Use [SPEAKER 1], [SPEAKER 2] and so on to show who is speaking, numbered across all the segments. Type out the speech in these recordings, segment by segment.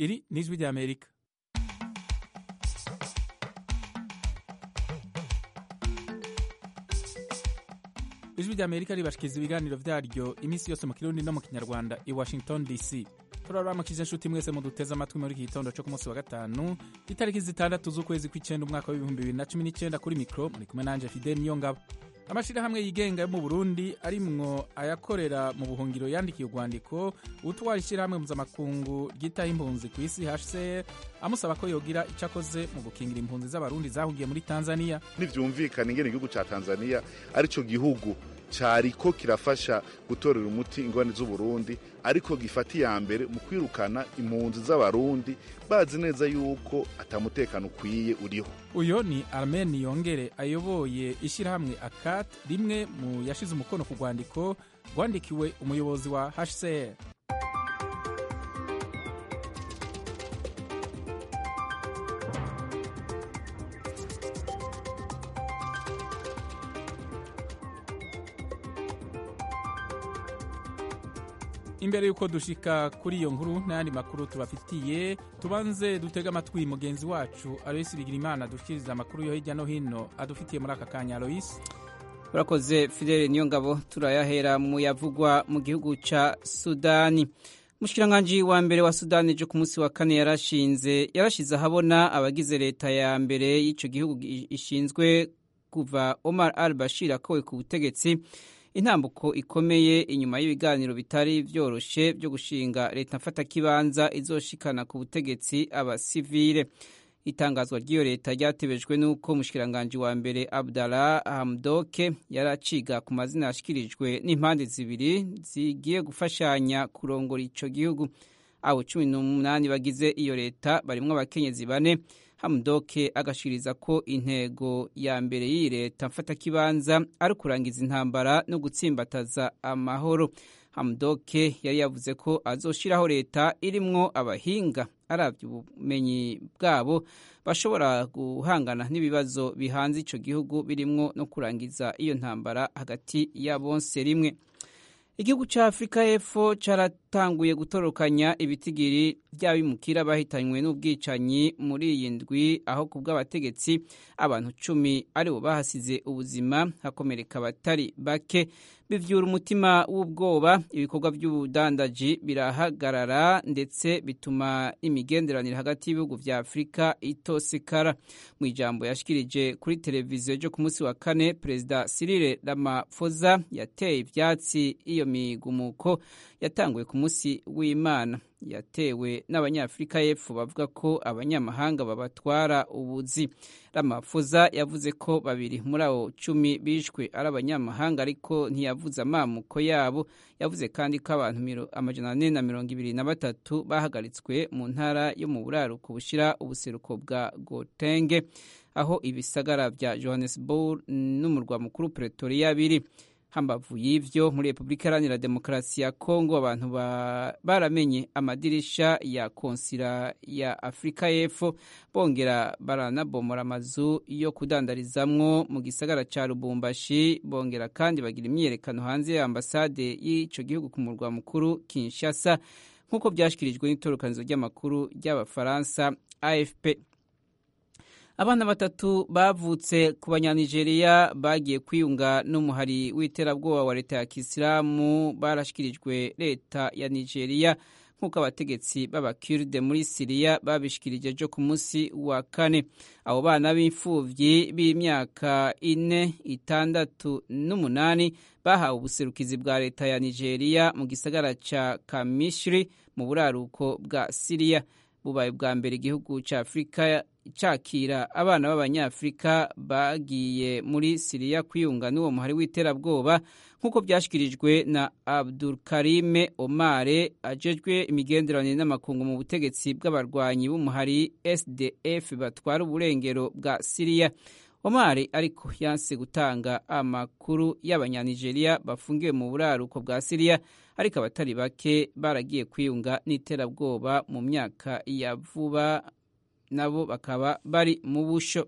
[SPEAKER 1] iri ni ijwi ry'amerika ijwi ry'amerika ribashikiriza ibiganiro vyaryo iminsi yose mu kirundi no mu kinyarwanda i washington dc turaramukije inshuti mwese muduteze amatwi muri iki gitondo co ku munsi wa gatanu itariki zitandatu z'ukwezi kw'icenda umwaka w'ibihumbi bibiri na cumi n'icenda kuri mikro muri kumwe nanje fidel niyongabo amashirahamwe yigenga yo mu burundi arimwo ayakorera mu buhungiro yandikiye urwandiko utwara ishirahamwe mpuzamakungu ryitaho impunzi ku isi hcr amusaba ko yogira ico akoze mu gukingira impunzi z'abarundi zahugiye muri tanzania
[SPEAKER 2] ntivyumvikana ingene igihugu ca tanzania arico gihugu cariko kirafasha gutorera umuti ingorane z'uburundi ariko gifata iya mbere mu kwirukana impunzi z'abarundi bazi neza yuko atamutekano ukwiye uriho
[SPEAKER 1] uyo ni armen yongere ayoboye ishirahamwe akat rimwe mu yashize umukono ku rwandiko rwandikiwe umuyobozi wa hcr imbere y'uko dushika kuri iyo nkuru n'ayandi makuru tubafitiye tubanze dutega amatwi mugenzi wacu aloyisi bigirimana dushikiriza amakuru yo hirya no hino adufitiye muri aka kanya aloyisi
[SPEAKER 3] urakoze fidele niyo ngabo turayahera mu yavugwa mu gihugu ca sudani umushikiranganji wa mbere wa sudani ejo ku munsi wa kane yarashinze yarashize ahabona abagize leta ya mbere y'ico gihugu ishinzwe kuva omar al bashir akowe ku butegetsi intambuko ikomeye inyuma y'ibiganiro bitari vyoroshe byo gushinga leta mfatakibanza izoshikana ku butegetsi abasivile itangazwa ry'iyo leta ryatebejwe n'uko umushikiranganji wa mbere abdallah hamdoke yaraciga ku mazina yashikirijwe n'impande zibiri zigiye gufashanya kurongora ico gihugu abo cumi n'umunani bagize iyo leta barimwo abakenyezi bane hamudoke agashikiriza ko intego ya mbere y'iyi leta mfatakibanza ari ukurangiza intambara no gutsimbataza amahoro hamudoke yari yavuze ko azoshiraho leta irimwo abahinga aravye ubumenyi bwabo bashobora guhangana n'ibibazo bihanze ico gihugu birimwo no kurangiza iyo ntambara hagati ya bonse rimwe igihugu ca afurika y'epfo caratanguye gutorokanya ibitigiri vy'abimukira bahitanywe n'ubwicanyi muri iyi ndwi aho ku bw'abategetsi abantu cumi aribo bahasize ubuzima hakomereka abatari bake bivyura umutima w'ubwoba ibikorwa vy'ubudandaji birahagarara ndetse bituma imigenderanire hagati y'ibihugu vya afurika itosekara mu ijambo yashikirije kuri televiziyo ryo ku munsi wa kane perezida Cyril Ramaphosa yateye ivyatsi iyo migumuko yatanguye ku munsi w'imana yatewe n'abanyafurika y'epfo bavuga ko abanyamahanga babatwara ubuzi Ramaphosa yavuze ko babiri muri abo cumi bishwe ari abanyamahanga ariko ntiyavuze amamuko yabo yavuze kandi ko abantu amajana ane na mirongo ibiri na batatu bahagaritswe mu ntara yo mu buraruko bushira ubuseruko bwa gotenge aho ibisagara vya johannesburg n'umurwa mukuru pretoria biri hambavu y'ivyo muri repubulika iharanira demokarasi ya kongo abantu baramenye amadirisha ya konsila ya afurika y'epfo bongera baranabomora amazu yo kudandarizamwo mu gisagara ca lubumbashi bongera kandi bagira imyiyerekano hanze ya ambasade y'ico gihugu ku murwa mukuru kinshasa nk'uko vyashikirijwe n'itorokanizo ry'amakuru ry'abafaransa afp abana batatu bavutse ku banyanigeriya bagiye kwiyunga n'umuhari w'iterabwoba wa leta ya kisilamu barashikirijwe leta ya nigeria nk'uko abategetsi b'abakirde muri siriya babishikirije ejo ku munsi wa kane abo bana b'imfuvyi b'imyaka ine itandatu n'umunani bahawe ubuserukizi bwa leta ya nigeria mu gisagara ca kamishiri mu buraruko bwa siriya bubaye bwa mbere igihugu ca afurika cakira abana b'abanyafurika bagiye muri siriya kwiyunga n'uwo muhari w'iterabwoba nk'uko byashyikirijwe na abdul karime omare ajejwe imigenderanire n'amakungu mu butegetsi bw'abarwanyi b'umuhari sdf batwara uburengero bwa siriya omari ariko yanse gutanga amakuru y'abanyanigeriya bafungiwe mu buraruko bwa siriya ariko abatari bake baragiye kwiyunga n'iterabwoba mu myaka ya vuba nabo bakaba bari mu busho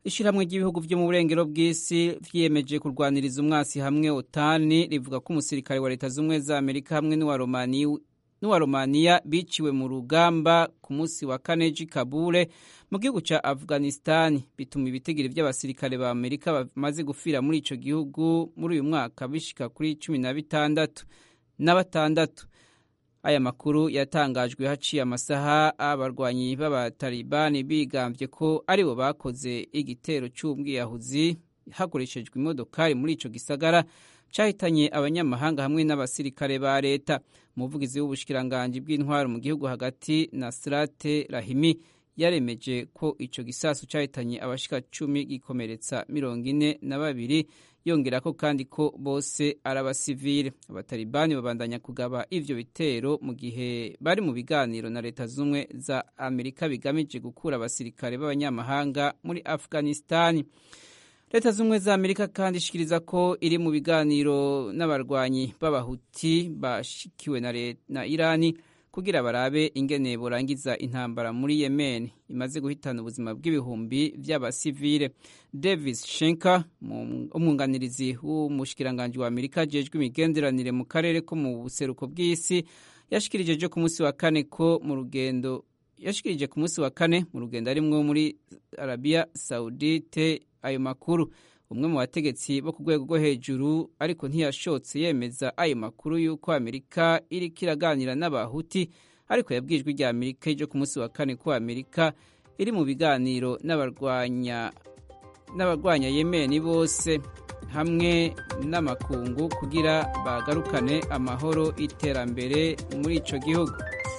[SPEAKER 3] ishyirahamwe ry'ibihugu byo mu burengero bw'isi vyiyemeje kurwaniriza umwasi hamwe otani rivuga ko umusirikare wa leta z'ubumwe za amerika hamwe n'uwa romaniya biciwe mu rugamba ku munsi wa kane ji kabule mu gihugu ca afghanistani bituma ibitigiri vy'abasirikare ba amerika bamaze gufira muri ico gihugu muri uyu mwaka bishika kuri cumi na bitandatu na batandatu aya makuru yatangajwe haciye amasaha abarwanyi b'abatalibani bigambye ko aribo bakoze igitero c'ubwiyahuzi hakoreshejwe imodokari muri ico gisagara cahitanye abanyamahanga hamwe n'abasirikare ba leta umuvugizi w'ubushikiranganji bw'intwaro mu gihugu hagati nasrate rahimi yaremeje ko ico gisasu cahitanye abashika cumi gikomeretsa mirongo ine na babiri yongera ko kandi ko bose ari abasivile abatalibani babandanya kugaba ivyo bitero mu gihe bari mu biganiro na leta z'ubumwe za amerika bigamije gukura abasirikare b'abanyamahanga muri afghanistani leta z'ubumwe za amerika kandi ishikiriza ko iri mu biganiro n'abarwanyi b'abahuti bashikiwe na, na irani kugira barabe ingene borangiza intambara muri yemen imaze guhitana ubuzima bw'ibihumbi vy'abasivile davis shenka umwunganirizi w'umushikiranganji wa amerika ajejwe imigenderanire mu karere ko mu buseruko bw'isi yashikirije jo ku munsi wa kane ko mu rugendo yashikirije ku munsi wa kane mu rugendo arimwo muri arabia saudite ayo makuru umwe mu bategetsi bo ku rwego rwo hejuru ariko ntiyashotse yemeza ayo makuru y'uko amerika iriko iraganira n'abahuti ariko yabwijwe rya amerika ejo ku munsi wa kane ko amerika iri mu biganiro n'abarwanya n'abarwanya yemeni bose hamwe n'amakungu kugira bagarukane amahoro iterambere muri ico gihugu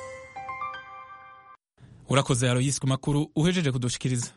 [SPEAKER 1] urakoze aroyisi ku makuru uhejeje kudushikiriza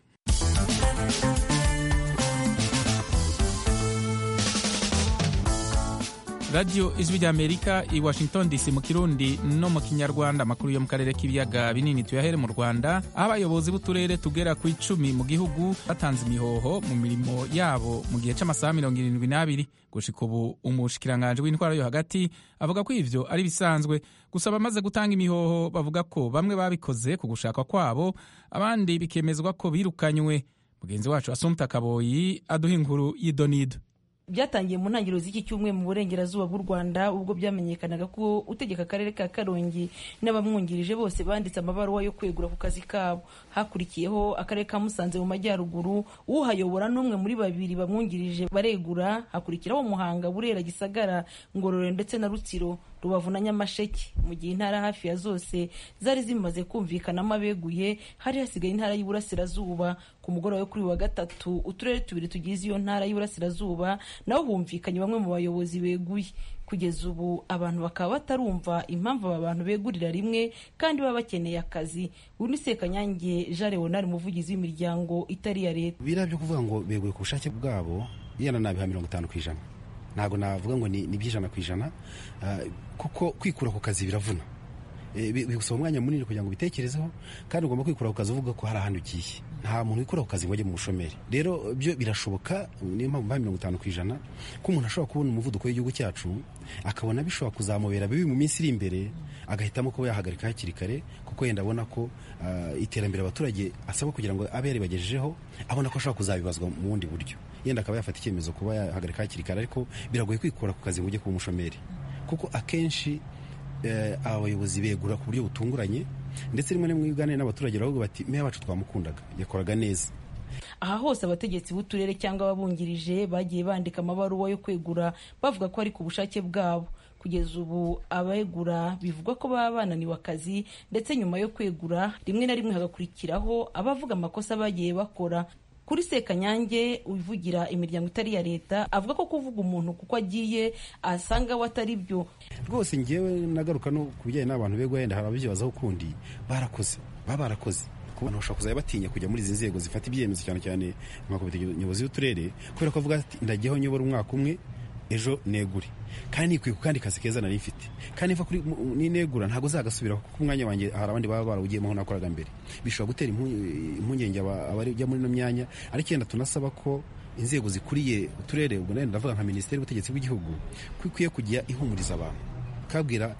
[SPEAKER 1] radiyo ijwi rya amerika i washington dc mu kirundi no mu kinyarwanda amakuru yo mu karere k'ibiyaga binini tuyahere mu rwanda aho abayobozi b'uturere tugera ku icumi mu gihugu batanze imihoho mu mirimo yabo mu gihe c'amasaha mirongo irindwi n'abiri gushika ubu umushikiranganji w'intwaro yo hagati avuga ko ivyo ari bisanzwe gusa abamaze gutanga imihoho bavuga ko bamwe babikoze ku gushaka kwabo abandi bikemezwa ko birukanywe mugenzi wacu asumta kaboyi aduha inkuru y'idonido
[SPEAKER 4] byatangiye mu ntangiriro z'iki cyumweru mu burengerazuba bw'u rwanda ubwo byamenyekanaga ko utegeka akarere ka karongi n'abamwungirije bose banditse amabaruwa yo kwegura ku kazi kabo hakurikiyeho akarere ka musanze mu majyaruguru uhayobora n'umwe muri babiri bamwungirije baregura hakurikiraho muhanga burera gisagara ngororero ndetse na rutsiro rubavu na nyamasheke mu gihe intara hafi ya zose zari zimaze kumvikanamo abeguye hari hasigaye intara y'iburasirazuba ku mugoroba wo kuri wa gatatu uturere tubiri tugize iyo ntara y'iburasirazuba naho humvikanye bamwe mu bayobozi beguye kugeza ubu abantu bakaba batarumva impamvu aba bantu begurira rimwe kandi baba bakeneye akazi uyu ni sekanyange jean leonard umuvugizi w'imiryango itari iya leta
[SPEAKER 5] biriya byo kuvuga ngo beguye ku bushake bwabo yenda nabiha mirongo itanu ku ijana ntabwo navuga ngo ni iby'ijana ku ijana kuko kwikura ku kazi biravuna bigusaba umwanya munini kugira ngo ubitekerezeho kandi ugomba kwikura ku kazi uvuga ko hari ahandi ugiye nta muntu wikura ku kazi ngo ajye mu bushomeri rero byo birashoboka niyo mpamvu mbaye mirongo itanu ku ijana ko umuntu ashobora kubona umuvuduko w'igihugu cyacu akabona bishobora kuzamubera bibi mu minsi iri imbere agahitamo kuba yahagarika hakiri kare kuko yenda abona ko iterambere abaturage asabwa kugira ngo abe yaribagejejeho abona ko ashobora kuzabibazwa mu bundi buryo yenda akaba yafata icyemezo kuba yahagarika hakiri kare ariko biragoye kwikura ku kazi ngo ujye kuba umushomeri kuko akenshi abayobozi begura ku buryo butunguranye ndetse rimwe na rimwe uganira n'abaturage baravuga bati meya wacu twamukundaga yakoraga neza
[SPEAKER 4] aha hose abategetsi b'uturere cyangwa ababungirije bagiye bandika amabaruwa yo kwegura bavuga ko ari ku bushake bwabo kugeza ubu abegura bivugwa ko baba bananiwe akazi ndetse nyuma yo kwegura rimwe na rimwe hagakurikiraho abavuga amakosa bagiye bakora kuri sekanyange uvugira imiryango itari iya leta avuga ko kuvuga umuntu kuko agiye asanga we atari byo
[SPEAKER 5] rwose ngewe nagaruka no ku bijyanye n'abantu begwa yenda hari ababibazaho ukundi barakoze baba barakoze abantu bashobora kuzajya batinya kujya muri izi nzego zifata ibyemezo cyane cyane nka komite nyobozi y'uturere kubera ko avuga ati ndagiyeho nyobora umwaka umwe ejo negure kandi nikwiye ku kandi kazi keza nari mfite kandi niva kuri ninegura ntabwo uzagasubira kuko umwanya wanjye hari abandi baba barawugiyemo nakoraga mbere bishobora gutera impungenge abajya muri ino myanya ariko yenda tunasaba ko inzego zikuriye uturere ubwo nayo ndavuga nka minisiteri y'ubutegetsi bw'igihugu ko ikwiye kujya ihumuriza abantu kabwira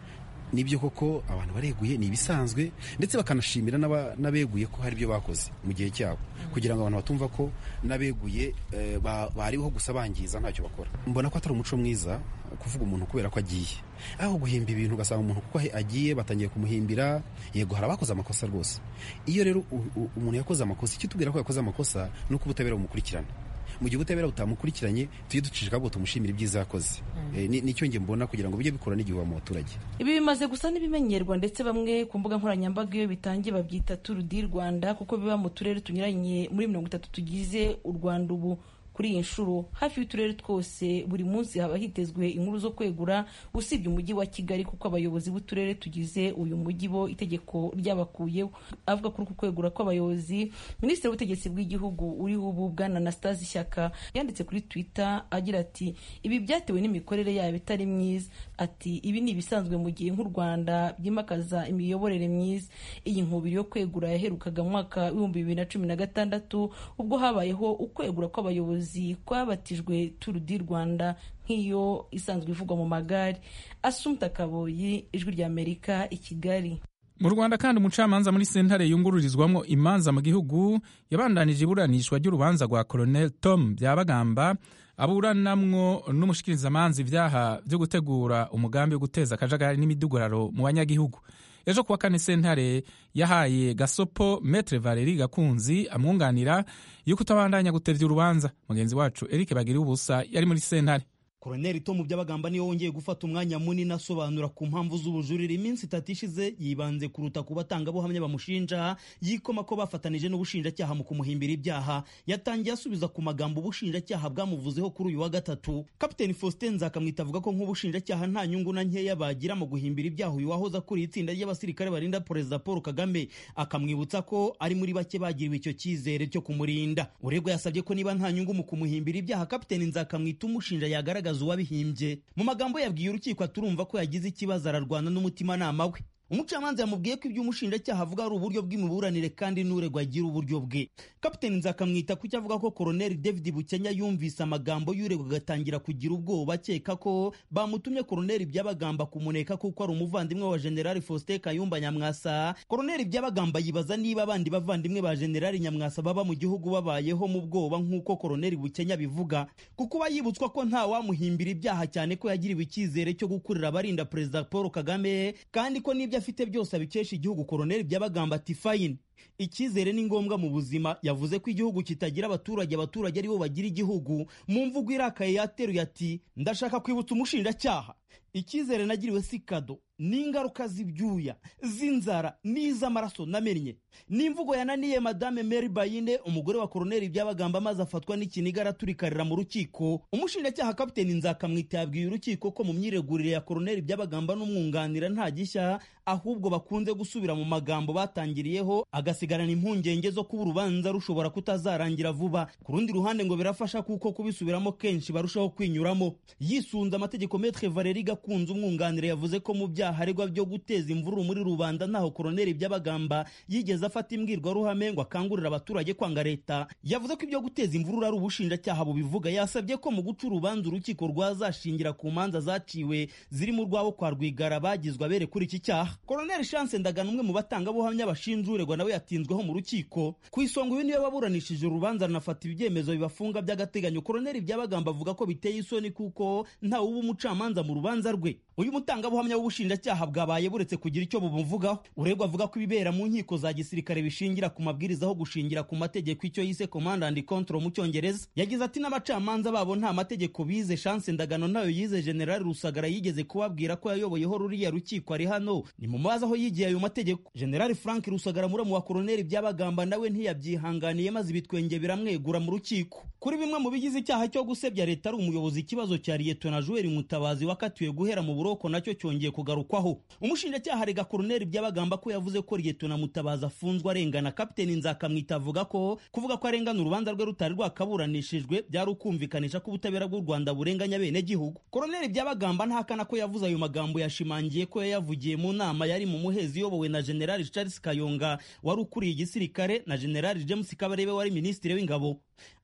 [SPEAKER 5] nibyo koko abantu bareguye ni ibisanzwe ndetse bakanashimira n'abeguye ko hari ibyo bakoze mu gihe cyabo kugira ngo abantu batumva ko n'abeguye bariho gusa bangiza ntacyo bakora mbona ko atari umuco mwiza kuvuga umuntu kubera ko agiye aho guhimba ibintu ugasanga umuntu kuko agiye batangiye kumuhimbira yego hari abakoze amakosa rwose iyo rero umuntu yakoze amakosa icyo tubwira ko yakoze amakosa ni uko ubutabera bumukurikirana mu gihe ubutabera butamukurikiranye tujye ducishije akaboko tumushimira ibyiza yakoze nicyo njye mbona kugira ngo bijye bikora n'igihuha mu baturage
[SPEAKER 4] ibi bimaze gusa n'ibimenyerwa ndetse bamwe ku mbuga nkoranyambaga iyo bitangiye babyita turu di rwanda kuko biba mu turere tunyuranye muri mirongo itatu tugize u rwanda ubu kuri iyi nshuro hafi y'uturere twose buri munsi haba hitezwe inkuru zo kwegura usibye umujyi wa kigali kuko abayobozi b'uturere tugize uyu mujyi bo itegeko ryabakuyeho avuga kuri uku kwegura kw'abayobozi minisitiri w'ubutegetsi bw'igihugu uriho ubu bwana anastase ishyaka yanditse kuri twitter agira ati ibi byatewe n'imikorere yabo itari myiza ati ibi ni ibisanzwe mu gihe nk'u rwanda byimakaza imiyoborere myiza iyi nkubiri yo kwegura yaherukaga mu mwaka w'ibihumbi bibiri na cumi na gatandatu ubwo habayeho ukwegura kw'abayobozi kwabatijwe turu di rwanda nk'iyo isanzwe ivugwa mu magare asumta kaboyi ijwi ry'amerika i kigali
[SPEAKER 1] mu rwanda kandi umucamanza muri sentare yungururizwamo imanza mu gihugu yabandanije iburanishwa ry'urubanza rwa colonel tom byabagamba aburanamwo n'umushikirizamanza ibyaha byo gutegura umugambi wo guteza akajagari n'imiduguraro mu banyagihugu ejo kuwa kane sentare yahaye gasopo metre valeri gakunzi amwunganira yuko utabandanya gutevya urubanza mugenzi wacu eric bagiriye ubusa yari muri sentare
[SPEAKER 6] koroneli tomu byabagamba niyo wongeye gufata umwanya munini asobanura ku mpamvu z'ubujurire iminsi itatu ishize yibanze kuruta ku batangabuhamya bamushinja yikoma ko bafatanije n'ubushinjacyaha mu kumuhimbira ibyaha yatangiye asubiza ku magambo ubushinjacyaha bwamuvuzeho kuri uyu wa gatatu kapiteni faustin nzakamwita avuga ko nk'ubushinjacyaha nta nyungu na nkeya bagira mu guhimbira ibyaha uyu wahoze akuriye itsinda ry'abasirikare barinda perezida paul kagame akamwibutsa ko ari muri bake bagiriwe icyo cyizere cyo kumurinda uregwa yasabye ko niba nta nyungu mu kumuhimbira ibyaha kapiteni nzakamwita umushinja yagaragaza uwabihimbye mu magambo yabwiye urukiko aturumva ko yagize ikibazo ararwana n'umutimanama we umucamanza yamubwiye ko ibyo umushinjacyaha avuga ari uburyo bw'imiburanire kandi n'uregwa agira uburyo bwe kapiteni nzakamwita kuko avuga ko koroneli david bukenya yumvise amagambo y'uregwa agatangira kugira ubwoba akeka ko bamutumye koroneli byabagamba kumuneka kuko ari umuvandimwe wa generali faustin kayumba nyamwasa koroneli byabagamba yibaza niba abandi bavandimwe ba generali nyamwasa baba mu gihugu babayeho mu bwoba nk'uko koroneli bukenya bivuga kuko uba yibutswa ko nta wamuhimbira ibyaha cyane ko yagiriwe icyizere cyo gukurira abarinda perezida paul kagame kandi ko n'ibyo afite byose abikesha igihugu koroneli byabagamba ati fayini icyizere ni ngombwa mu buzima yavuze ko igihugu kitagira abaturage abaturage aribo bagira igihugu mu mvugo irakaye yateruye ati ndashaka kwibutsa umushinjacyaha icyizere nagiriwe si kado n'ingaruka z'ibyuya z'inzara n'iz'amaraso namennye n'imvugo yananiye madame mary bayine umugore wa koroneli byabagamba maze afatwa n'ikiniga araturikarira mu rukiko umushinjacyaha kapiteni nzakamwita yabwiye urukiko ko mu myiregurire ya koroneli byabagamba n'umwunganira nta gishya ahubwo bakunze gusubira mu magambo batangiriyeho agasigarana impungenge zo kuba urubanza rushobora kutazarangira vuba ku rundi ruhande ngo birafasha kuko kubisubiramo kenshi barushaho kwinyuramo yisunze amategeko metre valeri gakunze umwunganira yavuze ko mu byaha aregwa byo guteza imvururu muri rubanda ntaho koroneli byabagamba yigeze afata imbwirwaruhame ngo akangurira abaturage kwanga leta yavuze ko ibyo guteza imvururu ari ubushinjacyaha bubivuga yasabye ko mu guca urubanza urukiko rwazashingira ku manza zaciwe ziri mu rwabo kwa rwigara bagizwe abere kuri iki cyaha koroneli chance ndagana umwe mu batangabuhamya bashinja uregwa nawe yatinzweho mu rukiko ku isonga uyu niwe waburanishije urubanza runafata ibyemezo bibafunga by'agateganyo koroneli byabagamba avuga ko biteye isoni kuko ntawe uba umucamanza mu rubanza rwe uyu mutangabuhamya w'ubushinjacyaha bwabaye buretse kugira icyo bumuvugaho uregwa avuga ko ibibera mu nkiko za gisirikare bishingira ku mabwiriza aho gushingira ku mategeko icyo yise command and control mu cyongereza yagize ati n'abacamanza babo nta mategeko bize chance ndagano ntayo yize generali rusagara yigeze kubabwira ko yayoboyeho ruriya rukiko ari hano ni mu mazi aho yigiye ayo mategeko generali frank rusagara muramu wa koroneli byabagamba nawe ntiyabyihanganiye maze ibitwenge biramwegura mu rukiko kuri bimwe mu bigize icyaha cyo gusebya leta ari umuyobozi ikibazo cya liyetona juweli mutabazi wakatiwe guhera mu buroko nacyo cyongeye kugarukwaho umushinjacyaha arega koroneli byabagamba ko yavuze ko liyetona mutabazi afunzwe arengana kapiteni nzakamwita avuga ko kuvuga ko arengana urubanza rwe rutari rwakaburanishijwe byari ukumvikanisha ko ubutabera bw'u rwanda burenganya bene gihugu koroneli byabagamba ntahakana ko yavuze ayo magambo yashimangiye ko yayavugiye mu nama yari mu muhezi iyobowe na generali charles kayonga wari ukuriye igisirikare na generali james kabarebe wari minisitiri w'ingabo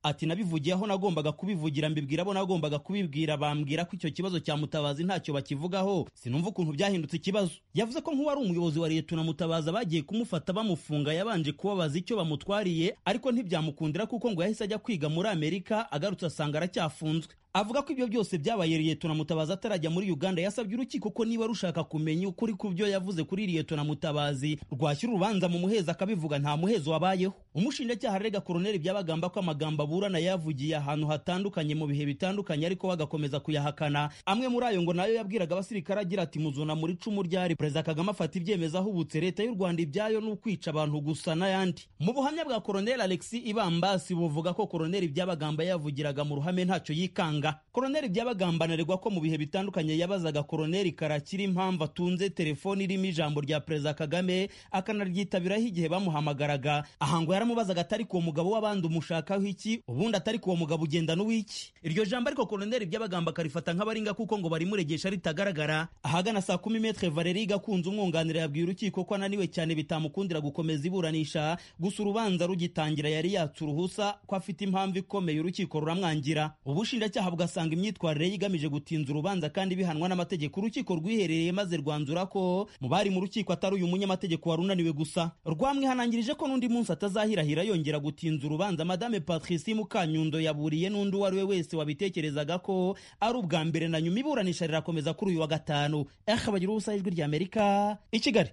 [SPEAKER 6] ati nabivugiye aho nagombaga kubivugira mbibwira abo nagombaga kubibwira bambwira ko icyo kibazo cya mutabazi ntacyo bakivugaho sinumva ukuntu byahindutse ikibazo yavuze ko nk'uwari umuyobozi wa leta na mutabazi bagiye kumufata bamufunga yabanje kubabaza icyo bamutwariye ariko ntibyamukundira kuko ngo yahise ajya kwiga muri amerika agarutse asanga aracyafunzwe avuga ko ibyo byose byabaye liyetona mutabazi atarajya muri uganda yasabye urukiko ko niba rushaka kumenya ukuri ku byo yavuze kuri liyetona mutabazi rwashyira urubanza mu muhezo akabivuga nta muhezo wabayeho umushinjacyaha arega koroneli byabagamba ko amagambo aburana yavugiye ahantu hatandukanye mu bihe bitandukanye ariko bagakomeza kuyahakana amwe muri ayo ngo nayo yabwiraga abasirikare agira ati muzuna muri cumu ryari perezida kagame afata ibyemezo ahubutse leta y'u rwanda ibyayo ni ukwica abantu gusa n'ayandi mu buhamya bwa koroneli alexi ibambasi buvuga ko koroneli byabagamba yavugiraga mu ruhame ntacyo yikanga koroneli byabagamba anaregwa ko mu bihe bitandukanye yabazaga koroneli karakiri impamvu atunze telefoni irimo ijambo rya perezida kagame akanaryitabiraho igihe bamuhamagaraga aha ngo yaramubazaga atari ku mugabo w'abandi umushakaho iki ubundi atari ku uwo mugabo ugendana uw'iki iryo jambo ariko koroneli byabagamba akarifata nk'abaringa kuko ngo barimuregesha ritagaragara ahagana saa kumi metre valeri gakunze umwunganira yabwiye urukiko ko ananiwe cyane bitamukundira gukomeza iburanisha gusa urubanza rugitangira yari yatse uruhusa ko afite impamvu ikomeye urukiko ruramwangira ubushinjacyaha bugasanga imyitwarire ye igamije gutinza urubanza kandi bihanwa n'amategeko urukiko rwiherereye maze rwanzura ko mu bari mu rukiko atari uyu munyamategeko wari unaniwe gusa rwamwihanangirije ko n'undi munsi atazahirahira yongera gutinza urubanza madame patricie mukanyundo yaburiye n'undi uwo ari we wese wabitekerezaga ko ari ubwa mbere na nyuma iburanisha rirakomeza kuri uyu wa gatanu ehe bagira ubusa ijwi rya amerika i kigali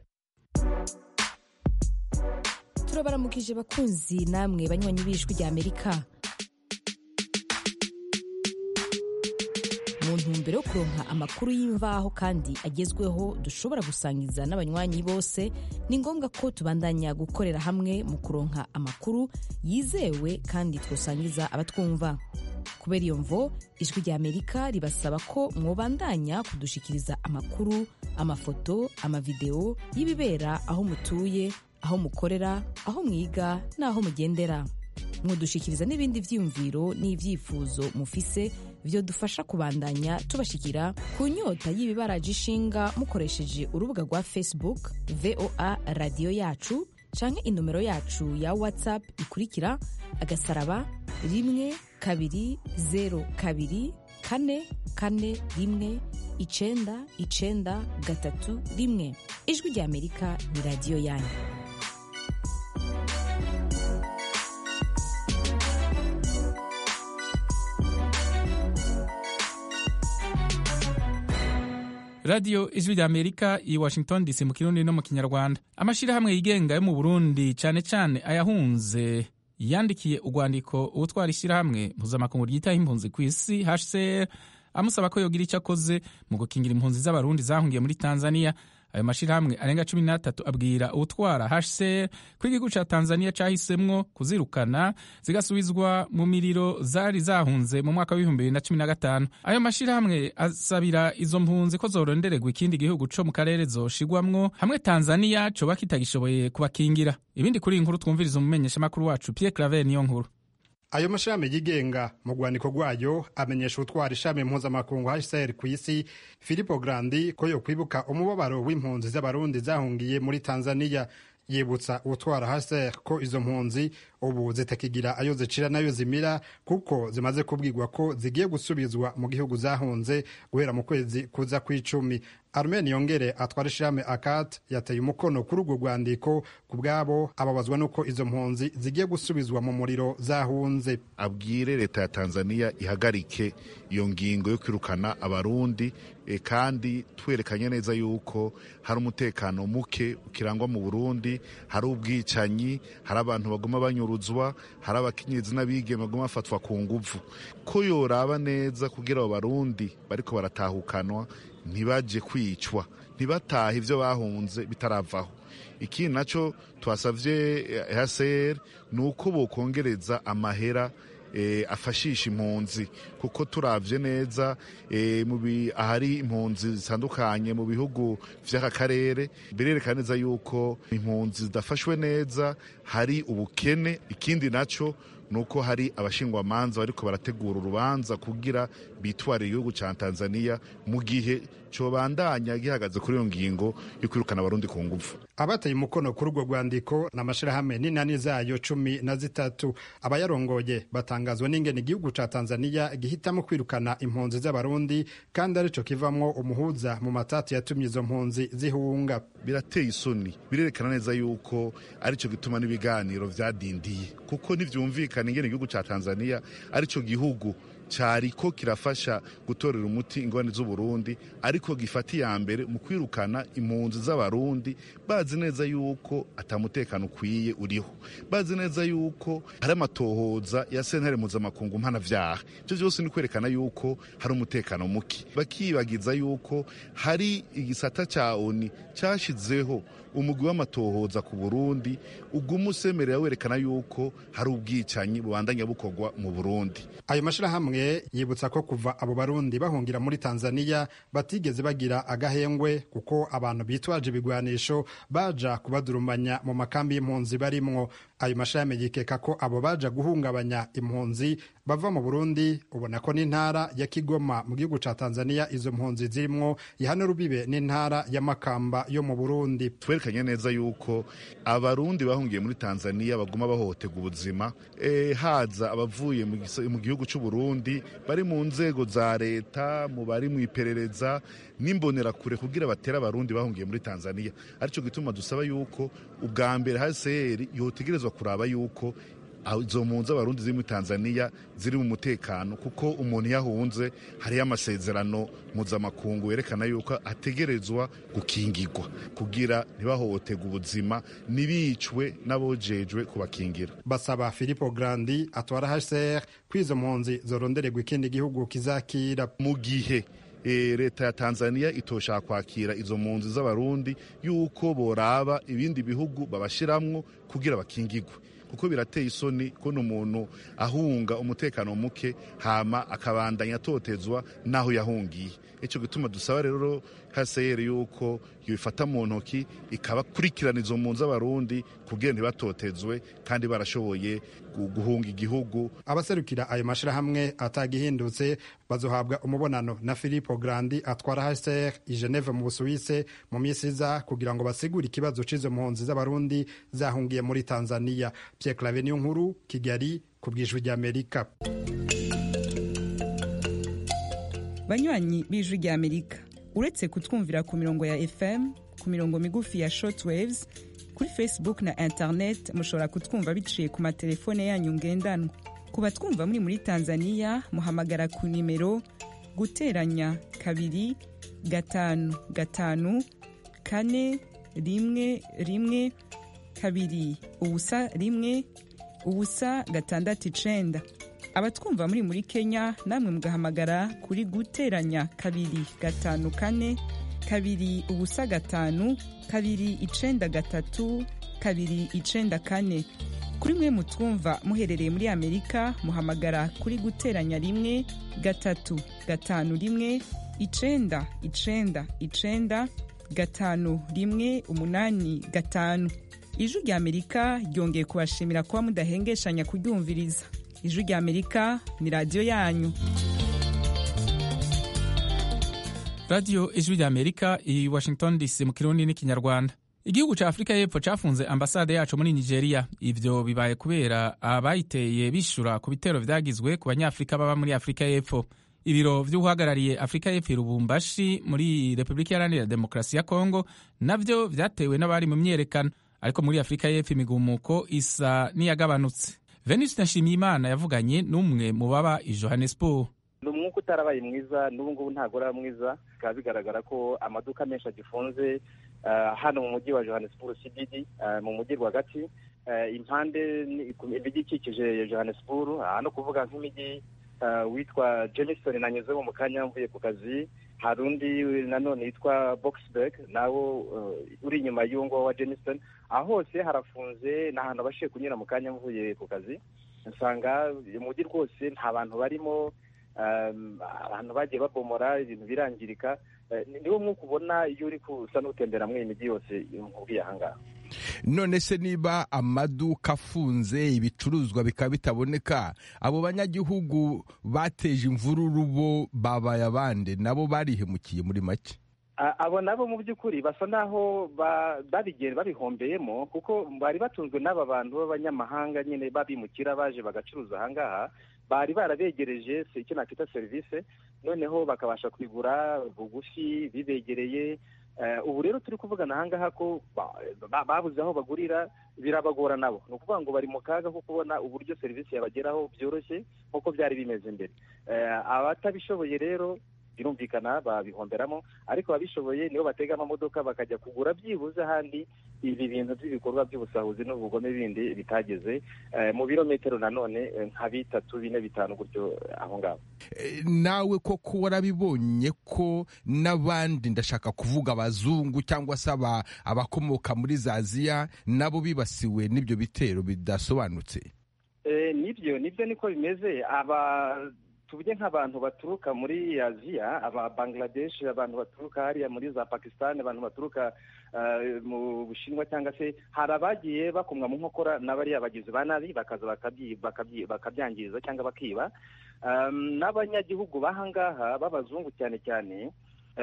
[SPEAKER 7] turabaramukije bakunzi namwe banywanyi b'ijwi rya amerika mu ntumbero yo kuronka amakuru y'imvaho kandi agezweho dushobora gusangiza n'abanywanyi bose ni ngombwa ko tubandanya gukorera hamwe mu kuronka amakuru yizewe kandi twosangiza abatwumva kubera iyo mvo ijwi rya amerika ribasaba ko mwobandanya kudushikiriza amakuru amafoto amavideo y'ibibera aho mutuye aho mukorera aho mwiga n'aho mugendera mwodushikiriza n'ibindi vyiyumviro n'ivyifuzo mufise byo dufasha kubandanya tubashikira ku nyota y'ibibaraje ishinga mukoresheje urubuga rwa facebook voa radiyo yacu canke inomero yacu ya whatsapp ikurikira agasaraba rimwe kabiri zero kabiri kane kane rimwe icenda icenda gatatu rimwe ijwi rya amerika ni radiyo yanyu
[SPEAKER 1] radiyo ijwi rya amerika i washington dc mu kirundi no mu kinyarwanda amashyirahamwe yigenga yo mu burundi cyane cyane ayahunze yandikiye urwandiko ubutwara ishyirahamwe mpuzamakungu ryitaho impunzi ku isi hcr amusaba ko yogira icyo akoze mu gukingira impunzi z'abarundi zahungiye muri tanzania ayo mashyirahamwe arenga cumi n'atatu abwira utwara hcr ko igihugu cya tanzania cyahisemwo kuzirukana zigasubizwa mu miriro zari zahunze mu mwaka w'ibihumbi bibiri na cumi na gatanu ayo mashyirahamwe asabira izo mpunzi ko zorondererwa ikindi gihugu co mu karere zoshigwamwo hamwe tanzania coba kitagishoboye kubakingira ibindi kuri iyi nkuru twumviriza umumenyeshamakuru wacu pierre claver niyo nkuru
[SPEAKER 8] ayo mashami yigenga mu rwandiko rwayo amenyesha utwara ishami mpuzamakungu hcr ku isi filipo grandi ko yo kwibuka umubabaro w'impunzi z'abarundi zahungiye muri tanzania yibutsa utwara hcr ko izo mpunzi ubu zitakigira ayo zicira n'ayo zimira kuko zimaze kubwirwa ko zigiye gusubizwa mu gihugu zahunze guhera mu kwezi kuza kw'icumi armen yongere atwara ishirahamwe akat yateye umukono kuri urwo rwandiko ku bwabo ababazwa n'uko izo mpunzi zigiye gusubizwa mu muriro zahunze
[SPEAKER 2] abwire leta ya tanzania ihagarike iyo ngingo yo kwirukana abarundi e, kandi twerekanye neza yuko hari umutekano muke ukirangwa mu burundi hari ubwicanyi hari abantu baguma banyuruzwa hari abakenyezi n'abigeme baguma bafatwa ku nguvu ko yoraba neza kugira abo barundi bariko baratahukanwa ntibaje kwicwa ntibatahe ibyo bahunze bitaravaho ikindi nacyo twasabye hcr ni uko bokongereza amahera afashisha impunzi kuko turabye neza ahari impunzi zitandukanye mu bihugu by'aka karere birerekana neza yuko impunzi zidafashwe neza hari ubukene ikindi nacyo ni uko hari abashingwamanza bariko barategura urubanza kugira bitwarire igihugu ca tanzania mu gihe cobandanya gihagaze kuri iyo ngingo yo kwirukana abarundi ku nguvu
[SPEAKER 8] abateye umukono kuri urwo rwandiko ni amashirahamwe n'inani zayo cumi na zitatu abayarongoye batangazwa n'ingene igihugu ca tanzania gihitamo kwirukana impunzi z'abarundi kandi arico kivamwo umuhuza mu matati yatumye izo mpunzi zihunga
[SPEAKER 2] birateye isoni birerekana neza yuko arico gituma n'ibiganiro vyadindiye kuko ntivyumvikana ingene igihugu ca tanzania arico gihugu cyariko kirafasha gutorera umuti ingorane z'uburundi ariko gifata iya mbere mu kwirukana impunzi z'abarundi bazi neza yuko atamutekano ukwiye uriho bazi neza yuko hari amatohoza ya sentare mpuzamakungu mpanavyaha ivyo vyose ni kwerekana yuko hari umutekano muke bakibagiza yuko hari igisata ca oni cashizeho umugwi w'amatohoza ku burundi uguma usemerera werekana yuko hari ubwicanyi bubandanya bukorwa mu burundi
[SPEAKER 8] ayo mashirahamwe yibutsa ko kuva abo barundi bahungira muri tanzania batigeze bagira agahengwe kuko abantu bitwaje ibigwanisho baja kubadurumanya mu makambi y'impunzi barimwo ayo mashirahamwe yikeka ko abo baja guhungabanya impunzi bava mu burundi ubona ko n'intara ya kigoma mu gihugu ca tanzania izo mpunzi zirimwo ihana rubibe n'intara ya makamba yo mu burundi
[SPEAKER 2] twerekanye neza yuko abarundi bahungiye muri tanzania baguma bahohoterwa ubuzima e, haza abavuye mu gihugu c'uburundi bari mu nzego za leta mu bari mu iperereza n'imbonerakure kugira batera abarundi bahungiye muri tanzania arico gituma dusaba yuko ubwa mbere hcr yotegerezwa kuraba yuko izo mpunzi abarundi ziri muri tanzania ziri mu mutekano kuko umuntu iyo ahunze hariyo amasezerano mpuzamakungu yerekana yuko ategerezwa gukingirwa kugira ntibahohoterwe ubuzima ntibicwe n'abojejwe kubakingira
[SPEAKER 8] basaba filipo grandi atwara hcr ko izo mpunzi zorondererwa ikindi gihugu kizakira
[SPEAKER 2] mu gihe leta ya tanzania itoshaka kwakira izo mpunzi z'abarundi yuko boraba ibindi bihugu babashiramwo kugira bakingirwe kuko birateye isoni kubona umuntu ahunga umutekano muke hama akabandanya atotezwa n'aho yahungiye icyo gituma dusaba rero haseyeri yuko yifata mu ntoki ikabakurikirana izo mpunzi z'abarundi kugira ntibatotezwe kandi barashoboye guhunga igihugu
[SPEAKER 8] abaserukira ayo mashirahamwe atagihindutse bazohabwa umubonano na Filippo Grandi atwara HCR i Geneve mu Busuwise mu minsi iza kugira ngo basigure ikibazo c'izo mpunzi z'abarundi zahungiye muri Tanzania Pierre Claver niyo nkuru Kigali ku bwijwi ry'Amerika
[SPEAKER 9] banywanyi b'ijwi ry'Amerika uretse kutwumvira ku mirongo ya FM ku mirongo migufi ya shortwaves kuri Facebook na internet mushobora kutwumva biciye ku matelefone yanyu ngendanwa ku batwumva muri muri Tanzania muhamagara ku nimero guteranya kabiri gatanu gatanu kane rimwe rimwe kabiri ubusa rimwe ubusa gatandatu icenda abatwumva muri muri Kenya namwe mugahamagara kuri guteranya kabiri gatanu kane kabiri ubusa gatanu kabiri icenda gatatu kabiri icenda kane kuri mwe mutwumva muherereye muri amerika muhamagara kuri guteranya rimwe gatatu gatanu rimwe icenda icenda icenda gatanu rimwe umunani gatanu ijwi rya amerika ryongeye kubashimira kuba mudahengeshanya kuryumviriza ijwi rya amerika ni radiyo yanyu
[SPEAKER 1] radiyo ijwi rya amerika i washington dc mu kirundi n'ikinyarwanda igihugu cya afurika y'epfo cyafunze ambasade yacu muri nigeria ivyo bibaye kubera abayiteye bishura ku bitero vyagizwe ku banyafurika baba muri afurika y'epfo ibiro vy'uhagarariye afurika y'epfo irubumbashi muri repubulika iharanira demokarasi ya kongo navyo vyatewe n'abari mu myerekano ariko muri afurika y'epfo imigumuko isa n'iyagabanutse venus nshimiyimana yavuganye n'umwe mu baba i johannesburg
[SPEAKER 10] ni umwuka utarabaye mwiza n'ubu ngubu ntabwo uraba mwiza bikaba bigaragara ko amaduka menshi agifunze hano mu mujyi wa johannesburg cdd mu mujyi rwagati impande imijyi ikikije johannesburg no kuvuga nk'imijyi witwa jenison nanyuzemo mu kanya mvuye ku kazi hari undi nanone yitwa boxburg nawo uri inyuma y'uwo nguwo wa jenison aho hose harafunze ni ahantu abashije kunyura mu kanya mvuye ku kazi usanga umujyi rwose nta bantu barimo abantu bagiye babomora ibintu birangirika niwo mwuka ubona iyo uri kusa n'utembera muri iyi mijyi yose nkubwiye ahangaha
[SPEAKER 11] none se niba amaduka afunze ibicuruzwa bikaba bitaboneka abo banyagihugu bateje imvururu bo babaye abande nabo barihemukiye muri make
[SPEAKER 10] abo nabo mu by'ukuri basa naho babigenda babihombeyemo kuko bari batunzwe n'aba bantu b'abanyamahanga nyine babimukira baje bagacuruza ahangaha bari barabegereje icyo nakwita serivisi noneho bakabasha kwigura bugufi bibegereye ubu rero turi kuvugana ahangaha ko babuze aho bagurira birabagora nabo ni ukuvuga ngo bari mu kaga ko kubona uburyo serivisi yabageraho byoroshye nk'uko byari bimeze mbere abatabishoboye rero birumvikana babihomberamo ariko ababishoboye nibo batega amamodoka bakajya kugura byibuze ahandi ibi bintu by'ibikorwa by'ubusahuzi n'ubugome bindi bitageze mu birometero nanone nka bitatu bine bitanu gutyo aho ngaho
[SPEAKER 11] nawe koko warabibonye ko n'abandi ndashaka kuvuga abazungu cyangwa se abakomoka muri za aziya nabo bibasiwe n'ibyo bitero bidasobanutse
[SPEAKER 10] nibyo nibyo niko bimeze aba tuvuge nk'abantu baturuka muri aziya aba bangladesh abantu baturuka hariya muri za pakistan abantu baturuka mu bushinwa cyangwa se hari abagiye bakomwa mu nkokora n'abariya bagizi ba nabi bakaza bakabyangiza cyangwa bakiba n'abanyagihugu b'ahangaha b'abazungu cyane cyane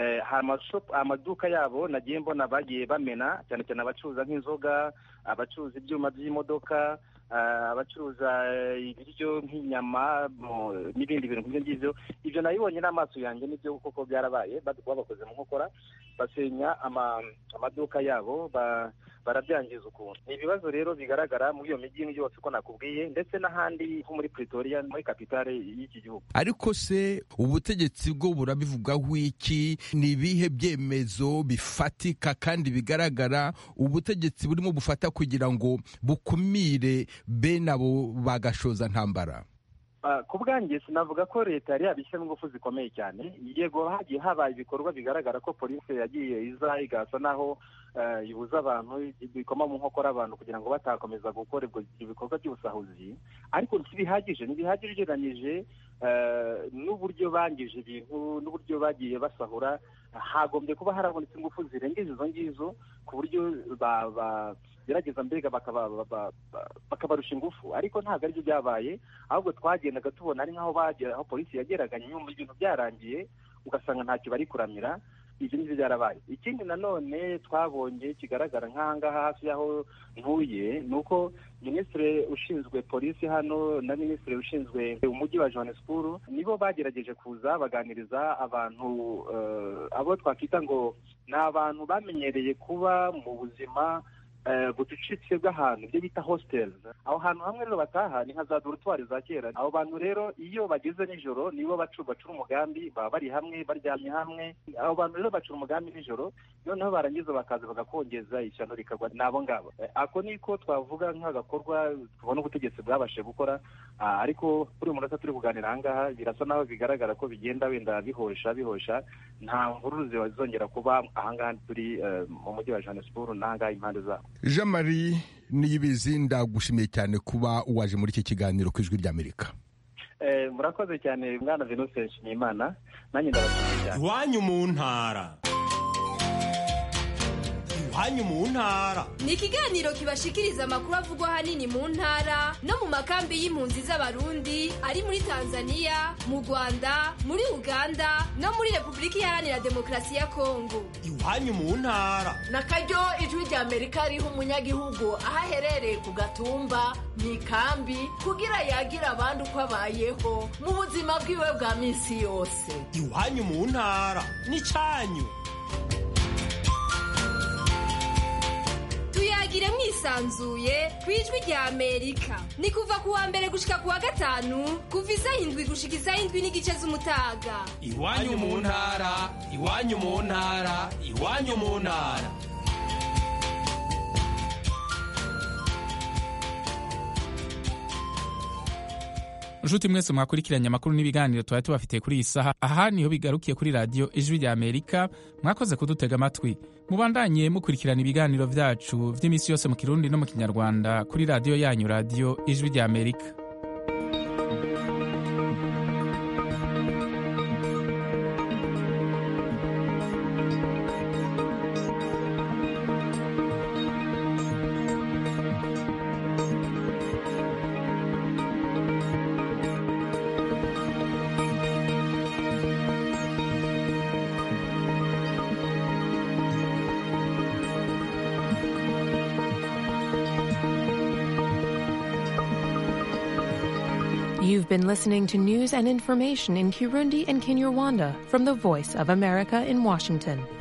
[SPEAKER 10] amaduka yabo nagiye mbona bagiye bamena cyane cyane abacuruza nk'inzoga abacuruza ibyuma by'imodoka abacuruza ibiryo nk'inyama n'ibindi bintu nk'ibyo ngibyo ibyo nabibonye n'amaso yanjye nibyo koko byarabaye babakoze mu nkokora basenya amaduka yabo barabyangiza ukuntu ni ibibazo rero bigaragara muri iyo mijyi yose uko nakubwiye ndetse n'ahandi nko muri pretoria muri kapitale y'iki gihugu
[SPEAKER 11] ariko se ubutegetsi bwo burabivugaho iki ni ibihe byemezo bifatika kandi bigaragara ubutegetsi burimo bufata kugira ngo bukumire bene abo bagashoza ntambara
[SPEAKER 10] ku bwanjye sinavuga ko leta yari yabishyiramo ingufu zikomeye cyane yego hagiye haba ibikorwa bigaragara ko polisi yagiye iza igasa naho ibuza abantu bikoma mu nkokora abantu kugira ngo batakomeza gukora ibikorwa by'ubusahuzi ariko ntibihagije ntibihagije ugereranyije n'uburyo bangije ibintu n'uburyo bagiye basahura hagombye kuba harabonetse ingufu zirengeje izo ngizo ku buryo gerageza mbega bakabarusha ingufu ariko ntabwo aribyo byabaye ahubwo twagendaga tubona ari nk'aho aho polisi yageraga nyuma ibintu byarangiye ugasanga ntacyo bari kuramira ibyo ngibyo byarabaye ikindi nanone twabonye kigaragara nk'ahangaha hafi y'aho ntuye ni uko minisitiri ushinzwe polisi hano na minisitiri ushinzwe umujyi wa johannesburg nibo bagerageje kuza baganiriza abantu abo twakwita ngo ni abantu bamenyereye kuba mu buzima bucucitse bw'ahantu ibyo bita hositeli aho hantu hamwe rero bataha ni nka za dorutwari za kera abo bantu rero iyo bageze nijoro nibo bacura umugambi baba bari hamwe baryamye hamwe abo bantu rero bacura umugambi nijoro noneho barangiza bakaza bagakongeza ishyano rikagwa ni abo ngabo ako niko twavuga nk'agakorwa tubona ubutegetsi bwabashije gukora ariko kuri uyu munota turi kuganira ahangaha birasa naho bigaragara ko bigenda wenda bihosha bihosha nta mvururu zizongera kuba ahangaha turi mu mujyi wa johannesburg n'ahangaha impande zabo
[SPEAKER 11] jean marie niyibizi ndagushimiye cyane kuba waje muri iki kiganiro ku ijwi ry'amerika
[SPEAKER 10] murakoze cyane mwana venuse nshimiyimana nanjye ndabashimiye cyane
[SPEAKER 12] iwanyu mu ntara iwanyu mu ntara
[SPEAKER 13] ni ikiganiro kibashikiriza amakuru avugwa ahanini mu ntara no mu makambi y'impunzi z'abarundi ari muri tanzania mu rwanda muri uganda no muri repubulika iharanira demokarasi ya kongo
[SPEAKER 12] iwanyu mu ntara
[SPEAKER 14] na karyo ijwi rya amerika riha umunyagihugu aho aherereye ku gatumba mu ikambi kugira yagira abandi uko abayeho mu buzima bwiwe bwa minsi yose
[SPEAKER 12] iwanyu mu ntara ni cyanyu
[SPEAKER 13] tuyagire mwisanzuye ku ijwi rya amerika ni kuva ku wa mbere gushika ku wa gatanu kuva isaha indwi gushika isaha indwi n'igice z'umutaga
[SPEAKER 12] iwanyu mu ntara iwanyu mu ntara iwanyu mu ntara
[SPEAKER 1] nshuti mwese mwakurikiranye amakuru n'ibiganiro twari tubafitiye kuri iyi saha aha niho bigarukiye kuri radiyo ijwi rya amerika mwakoze kudutega amatwi mubandanye mukurikirana ibiganiro byacu by'iminsi yose mu kirundi no mu kinyarwanda kuri radiyo yanyu radiyo ijwi rya amerika
[SPEAKER 15] You've been listening to news and information in Kirundi and Kinyarwanda from the Voice of America in Washington.